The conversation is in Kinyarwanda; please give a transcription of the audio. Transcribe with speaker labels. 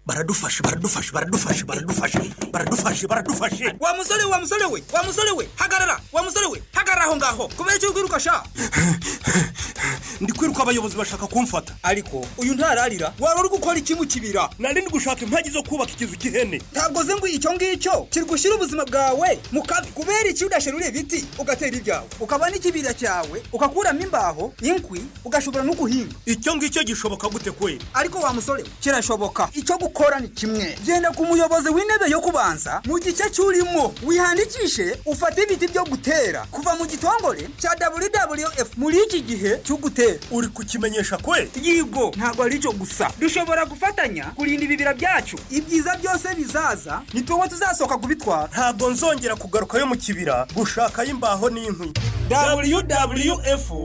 Speaker 1: baradufashe baradufashe baradufashe baradufashe baradufashe baradufashe
Speaker 2: wa musore wa musore we wa musore we hagarara wa musore we hagarara aho ngaho kubera icyo kwiruka sha
Speaker 1: ndi kwiruka abayobozi bashaka kumfata
Speaker 2: ariko uyu ntararira wari uri gukora iki mu kibira
Speaker 1: nari ndi gushaka impagi zo kubaka ikizu cy'ihene
Speaker 2: ntabwo ze ngo icyo ngicyo kiri gushyira ubuzima bwawe mu kabi kubera iki udasherura ibiti ugatera ibyawe ukaba n'ikibira cyawe ugakuramo imbaho inkwi ugashobora no guhinga
Speaker 1: icyo ngicyo gishoboka gute kwe
Speaker 2: ariko wa musore we kirashoboka icyo gukora ni kimwe genda ku muyobozi w'intebe yo kubanza mu gice cy'urimo wihangikishe ufate ibiti byo gutera kuva mu gitongore cya wwf muri iki gihe cyo gutera
Speaker 1: uri kukimenyesha kwe
Speaker 2: yego ntabwo ari cyo gusa dushobora gufatanya kurinda ibibira byacu ibyiza byose bizaza ni tuwe tuzasohoka kubitwara
Speaker 1: ntabwo nzongera kugarukayo mu kibira gushakayo imbaho n'inkwi
Speaker 2: wwf